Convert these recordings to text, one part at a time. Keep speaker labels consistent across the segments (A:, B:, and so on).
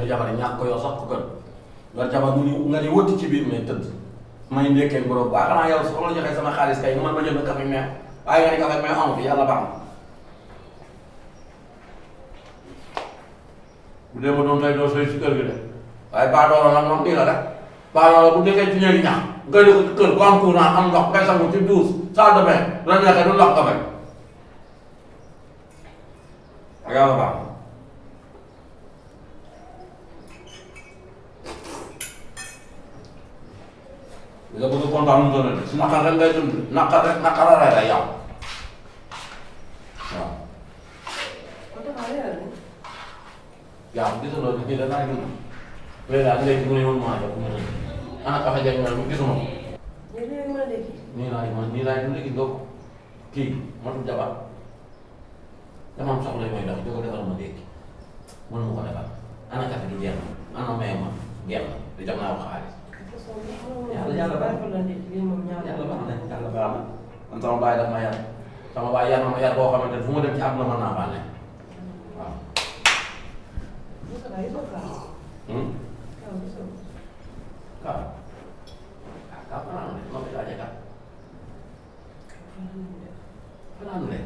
A: yor jabar ñàkk ko yor sax ko gën nga jabar mu ni nga ni wëtti ci biir mais tëdd may ndekkee borom waa xanaa yow su ma la joxee sama xaalis kay man ma jënd café mais waaye nga ni café mais amu fi yàlla baax na bu dee ma doon tey doo sooy si kër gi de waaye baadoola nag moom nii la rek baadoola bu nekkee ci ñeegi ñax nga ne ko kër ku am courant am ndox ngay sangu ci douche salle de bain la neexee du ndox nga bañ ak yàlla baax na li nga bëgg kontaan mu doon si naqar rek ngay dund naqar rek naqar la lay yow waaw yaa ngi gisuloo ni da naa dund léegi daal léegi mu ne woon maa jox mu ne ana kafe jañ ma mu gisuma ko nii laay man nii laay dund gis nga ko kii matul jabar dama am soxla mooy dox jóg defal ma dégg mënu ma ko defal ana kafe gi jeex na ana may ma jeex na di jox naa ko xaalis yàlla yàlla baax na yàlla baax na yàlla baax na man sama baay daf ma yar sama baay yar na ma yar boo xamante ne fu ma dem ci àdduna mën naa bànne waaw. waaw ah kaw fanaan ne ma koy laajee kat fanaan ne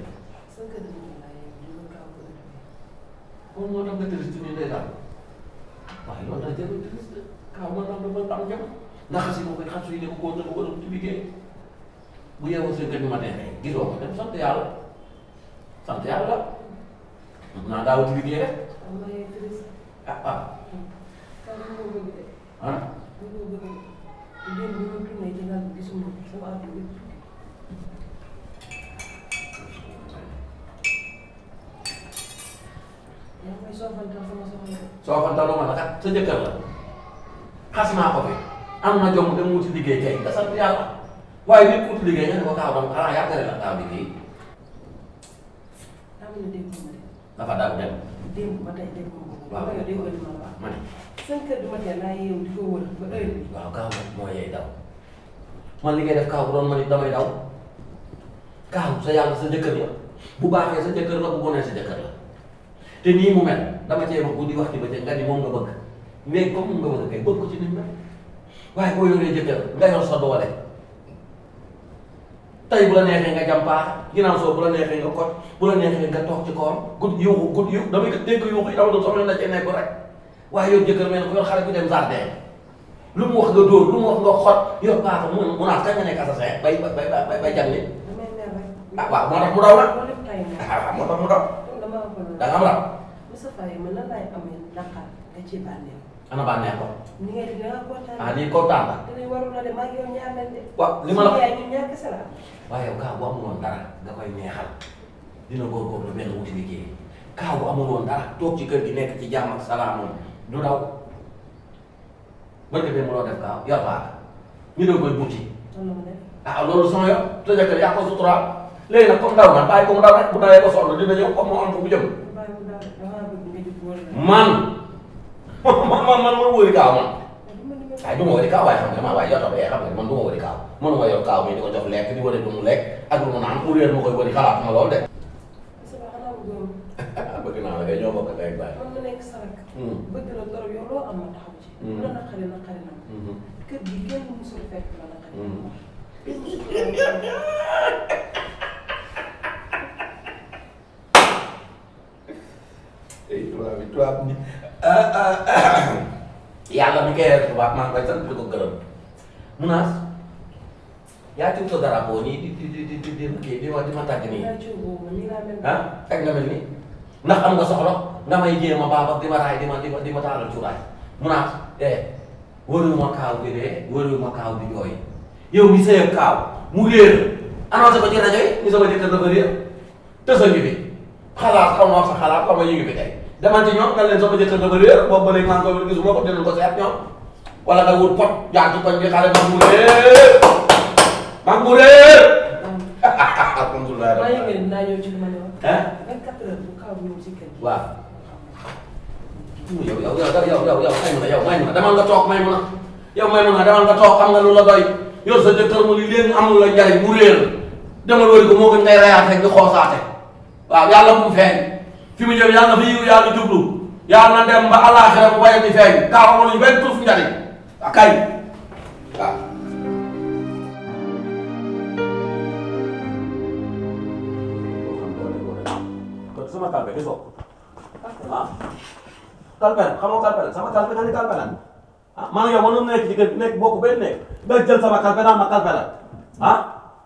A: moom moo tax nga triste nii day daal waaye loolu daal jarul triste kaw ma tax dafa am jam ndax si ma koy xas yi ne ko koo dëgg wala ci liggéey bu yeewoo seen kër ma neexee gisoo ko dem sant yàlla sant yàlla naa daaw ci liggéey rek ah ah ah soo fa daloo ma la kat sa jëkkër la xas naa ko fi am na jom dem wuti liggéey kay nga sant yàlla waaye nit ku wuti liggéey nga ne ko kaaw dam xanaa yàggale la kaaw bi kii dafa daal dem waaw ma ne waaw kaaw nag moo yey daw man li ngay def kaaw bu doon man it damay daw kaaw sa yàlla sa jëkkër la bu baaxee sa jëkkër la bu bonee sa jëkkër la te nii mu mel dama cee wax guddi wax ci bëccëg nga ni moom nga bëgg mais comme moom nga bëgg kay bëgg ko ci nit mel waaye boo yoree jëkkër nga yor sa doole tey bu la neexee nga jàmpaax ginnaaw soo bu la neexee nga kot bu la neexee nga toog ci kawam gud yuuxu gud yu damay dégg yuuxu yi dama doon soxla na cee nekk rek waaye yow jëkkër mel ne ku yor xale bu dem jardin lu mu wax nga dóor lu mu wax nga xot yor paaka mu mu naan kañ nga nekk assassin bay bay bay bay jàng nit ah waaw moo tax mu daw nag ah waaw moo tax mu daw da nga am la ana bànneex ko ah nii kontaan la waaw li ma la waaye yow kaa bu amul woon dara nga koy neexal dina góorgóorlu mel wuti liggéey kaa bu amul woon dara toog ci kër gi nekk ci jàmm ak salaam moom du daw barke bi mu loo def kaaw yor paaka ñu doon koy buti ah loolu sama yo te jëkkër yaa ko suturaal léegi nag comme daw na bàyyi ko mu daw rek bu dawee ba sonn dina ñëw comme moo am fu mu jëm man man man man ma wóori kaaw man waaye du ma wóori kaaw waaye xam nga man waaye yow tamit xam nga man du ma wóori kaaw mënuma yor kaaw mi di ko jox lekk di wari lu mu lekk ak lu mu naan mu réer ma koy wari xalaatuma loolu de bëgg naa la kay ñoo bokk tey baay
B: bëgg la torop yow loo am ma taxaw ci. bu la naqari naqari na. kër gi kenn musul fekk la naqari. kenn musul fekk la
A: tubaab bi tubaab ni yàlla mi koy def tubaab maa ngi koy sant di ko gërëm munaas yaa ci wutal dara boo nii di di di di di di di ma di ma tàgg nii ah fekk nga mel nii ndax am nga soxla nga may jéem a baaba di ma raay di ma di ma di ma taalal cuuraay munaas eh wëriwuma kaaw bi dee wëriwuma kaaw bi jooy yow mi sëyab kaaw mu réer annoncé ko ci rajo yi ni sama jëkkër dafa réer tësa ngi fi xalaat xam nga wax sa xalaat xam nga ñu ngi fi tey demal ci ñoom nga leen sama jëkkër dafa réer boobu ba léegi maa ngi koy gisuma ko dinañ ko seet ñoom wala nga wut pot jaar ci koñ bi xale mag mu réer mag mu réer alhamdulilah
B: maa ngi leen dinaa ñëw ci li ma ne wax.
A: ah
B: 24 heures bu kaw ñëw ci kër gi.
A: waaw yow yow yow yow yow yow may mun a yow may mun a demal nga toog may mun a yow may mun a demal nga toog am nga lu la doy yor sa jëkkër mu li leen am lu la njariñ mu réer demal wëri ko moo gën ngay reyaat rek di xoosaate waaw yàlla bu mu feeñ fi mu jëm yàlla na fa yiw yàlla jublu yàlla na dem ba àllaaxira bu bayam di feeñ kaa xamal ñu benn tuuf njariñ ak kay waaw kon sama kalpe gisoo ah kalpe la xamoo kalpe la sama kalpe nga ni kalpe la ah man yow mënoon nekk ci kër nekk bokk benn nekk nga jël sama kalpe naan ma kalpe la ah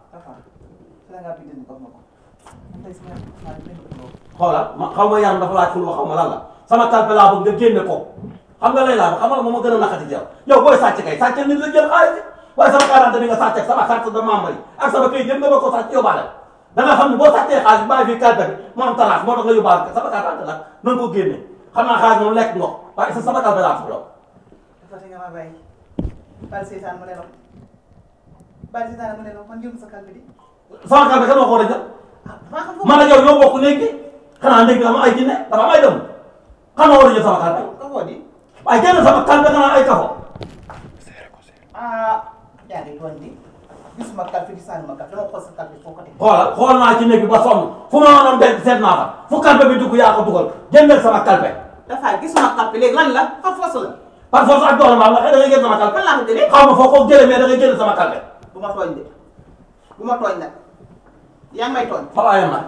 A: xoolal ma xaw ma yaram dafa laaj ful xaw ma lan la sama kalpe laa bëgg nga génne ko xam nga lay laa xam nga moom ma gën a naqati ci yow yow booy sàcc kay sàcc nit la jël xaalis waaye sama quarante bi nga sàcc ak sama carte de membre yi ak sama këyit yëpp nga ba ko sàcc yóbbaale da nga xam ne boo sàccee xaalis bàyyi fii kalpe bi mu am talaas moo tax nga yóbbaale ko sama quarante nag na nga ko génne xam naa xaalis moom lekk nga ko waaye sa sama kalpe laa soxla
C: dafa te nga ma bàyyi bal seetaan mu ne la bal seetaan mu ne la man jël sa kalbi di
A: sama kalpe kan moo ko war a jël
C: ah maa xam
A: man ak yow ñoo bokk néeg bi xanaa néeg bi dafa am ay jinne dafa am ay dëmm kan moo war a jël sama kalpe
C: ko koo di
A: waaye génn sama kalpe xanaa ay kafo
C: ah yaa ngi doon di gisuma kalbi di sànni ma kalbi dama xool sa kalbi foo ko teg
A: xoolal xool naa ci néeg bi ba sonn fu ma mënoon denc seet naa fa fu kalpe bi dugg yaa ko dugal génneel sama kalpe
C: dafa gisuma kalbi léegi lan la fa fos la
A: par force ak doole maam nga xëy da ngay génn sama kalpe
C: fan laa ko jëlee
A: xaw ma foo ko jëlee mais da ngay génn sama kalpe
C: bu ma tooñ de bu ma tooñ nag yaa ngi may tooñ
A: fa laa yem nag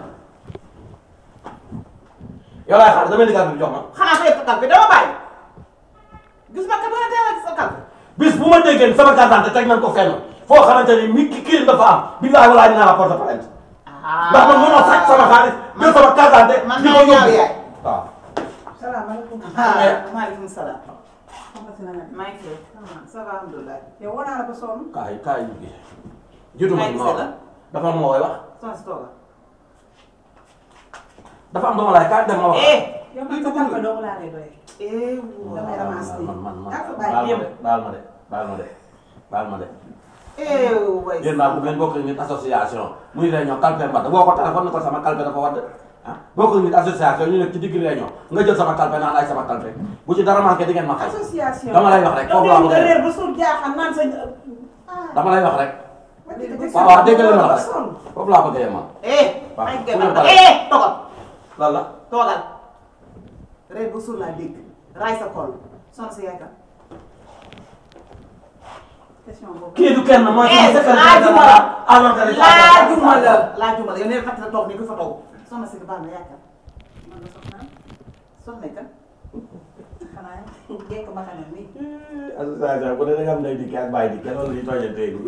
A: yow laay xaar damay di kalpe bi jox ma
C: xanaa fa yëpp kalbi dama bàyyi gisuma kalbi wala teel a gis sa kalbi
A: bis bu ma déggee ni sama carte d'identité teg nañ ko fenn foo xamante ni mi ki kii dafa am billahi walaay dinaa la porte plainte ndax man mënoo sàcc sama xaalis jël sama carte d'identité
C: man
A: di ko
C: maa ñaaw
A: yóbbu
C: yaay
A: waaw
B: salaamaaleykum.
C: ah maaleykum salaam
B: Xamante na nga.
C: maa ngi fi ça va alhamdulilah
B: yow woo naa la ba sonn.
A: kaay kaay yu gi jiitu ma
C: Kaay
A: ma
C: gisee
A: wax
C: la.
A: dafa am ma koy wax
C: soxna si tooga
A: dafa am dama laay kaay dem ma wax
C: eh
B: yow man sa kalpe dong laa lay doyee.
C: eh
B: damay ramasser
A: man man man
B: yaa ko
A: baal
B: bàyyi
A: ma de baal ma de baal ma de baal ma de
C: eh way
A: yéen daal bu ngeen bokk nit association muy réunion calpe mbatt boo ko téléphone ko sama calpe dafa wadd ah bokk nit association ñu nekk ci digg réunion nga jël sama calpe naan ay sama calpe bu ci dara manqué di ngeen ma fay
B: association.
A: dama lay wax rek foofu laa bëgg a
B: nga
A: yem
B: réer ba suur jaaxal naan sa. ah.
A: dama lay wax rek
B: waaw
A: waaw waaw dégg nga li ma la wax rek foofu laa bëgg a yem man
C: eh
A: Waaw.
C: ay
A: fu
C: gën
A: ñu
C: a
A: paree.
C: eh toogal
A: lan la
C: toogal reer ba suur laa dégg raay sa kol soxna si yaay kan
B: question boobu.
A: kii du kenn mooy
C: eh
A: sama
C: laajuma la
A: alors que
C: laajuma la laajuma la yow nee na fàttali toog ni ku fa toog soxna si baal na yaay kan
B: man la soxnaam.
C: soxna kan
B: xanaa jekk ma xanaa nii.
A: association bu dee da nga am nay dikk ak bàyyi dikk loolu ñu tooñantee ni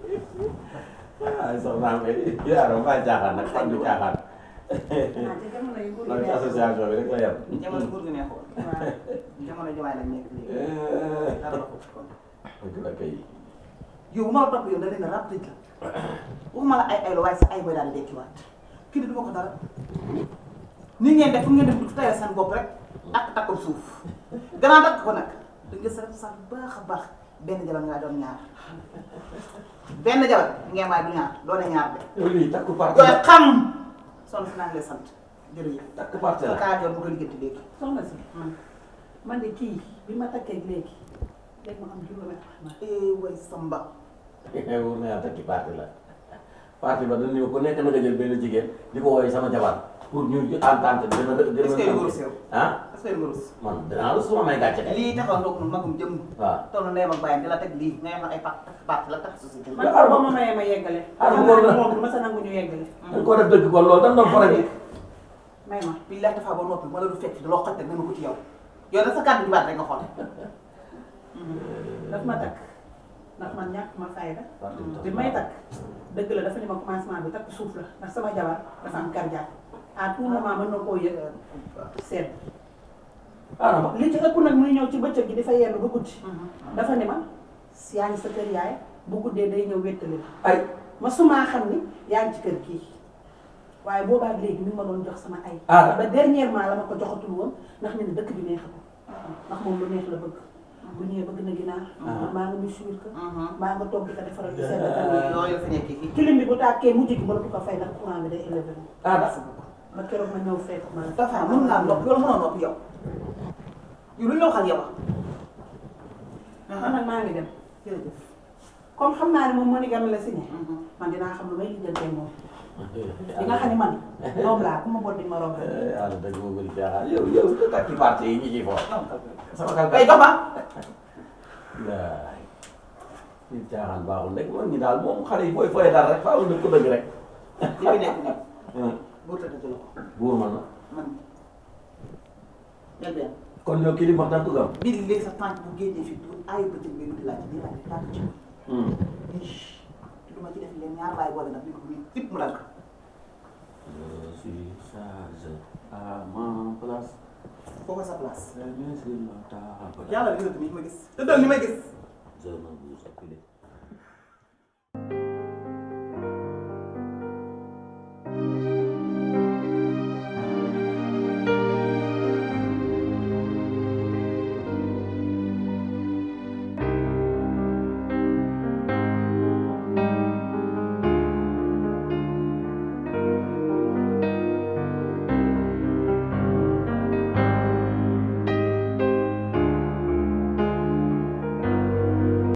A: ay soxnaam yaa dama bàyyi caaxaan nag fan du caaxaan
B: ah te jamono yi nguur
A: loolu
B: gi
A: ci association bi rek la yem
C: jamono nguur gi neexoon
B: waaw.
C: jamono jamaay lañ nekk léegi dara la ko kon
A: dëgg la kay
C: yow bu ma la topp yow da leen a rab tëj la waxuma la ay ay la waaye sa ay mooy daal di dekkiwaat kii du ma ko dara ni ngeen def fu ngeen def du tayal seen bopp rek ak takkul suuf gannaaw takk ko nag da nga sa sa baax a baax benn jabar ngaa doon ñaar benn jabar ngeen waaye du ñaar doone ñaar de
A: yow lii takku parti
C: koy
A: la
C: xam son si naa ngi lay sant jërëjëf
A: takku parti la
C: kaa joor bu ko liggéey léegi
B: soxna si man de kii bi ma takkee léegi léegi ma am juróomi at xanaa.
C: eh way samba
A: wóor na yàlla takki parti la parti ba dañu ko nekk na nga jël benn jigéen di ko woowee sama jabar pour ñu entente dina dina
C: est-ce que yu rus yow
A: ah
C: est-ce que yu rus
A: man dinaa la suma may gàcce kay
C: lii taxaw ndoog nu magum jëm
A: waaw
C: toll na ndeyam ak bàyyam di la teg lii nga yem ay pat pat la tax société
B: man sax ba ma mayee ma yeggale.
A: Ah,
B: xam
A: bu
B: naa
A: ko-
B: ne moom du ma sa nangu ñu yeggale.
A: dañ koo def dëgg kon loolu dañ doon faral di
B: may ma.
C: bii la dafa ba noppi ma la du fekk loo xoj teg dama ko ci yow yow da sa kàddu di baat rek nga xool
B: daf ma takk ndax man ñàkk ma fayda
A: parti bi
B: bi may takk dëgg la dafa ne ma commencement bi takk suuf la ndax sama jabar dafa am cardiaque à tout moment mën na koo yëg seet
A: ah non
B: li ci ëpp nag muy ñëw ci bëccëg gi dafa yenn ba guddi dafa ne ma yaa ngi sa kër yaay bu guddee day ñëw wéttali la
A: ay
B: ma sumaa xam ni yaa ngi ci kër kii waaye boobaak léegi mi ngi ma doon jox sama ay
A: Ah.
B: ba dernièrement la ma ko joxatul woon ndax ne ne dëkk bi neexatul ndax moom lu neex la bëgg bu ñëwee bëgg na ginaar man maa nga muy suur ka maa nga toog di ko defaral di sedd tamit
C: loolu la fi nekk fii
B: kilim bi bu tàkkee mujj gi mënatu ko fay ndax courant bi day élevé wu
A: ah
B: ba keroog ma ñëw fekk ma la
C: dafa mën ngaa nopp yow mënoo nopp yow yow lu ñu la waxal yow
B: man nag maa ngi dem
C: jërëjëf
B: comme xam naa ne moom monogame la signé man dinaa xam lu may lijjantee moom di nga xam ne man doom laa ku ma boot di ma romb
A: yàlla dëgg moo bëri caaxaan yow yow te takki parti yi ñi ciy foofu sama kàl
C: ay dox ma
A: waay ñi caaxaan baaxul rek man ñi daal moom xale yi booy foyee daal rek faaw dëgg ko dëgg rek
C: li fi nekk nii boo tëdd ci loxo
A: buur man la
C: man ñel benn
A: kon yow kii li mu wax da nga ko gëm
C: bii léegi sa tànk bu génnee fii du aayu bëccëg bi di laaj di laaj tànk ci te du ma ci def leen ñaar laay boole nag ni ko bii tip mu dal ko
A: je suis chargé à ma place
C: foofu sa place
A: bien sur la table
C: yàlla li nga ni ma gis te doon ni may gis
A: je ne bouge plus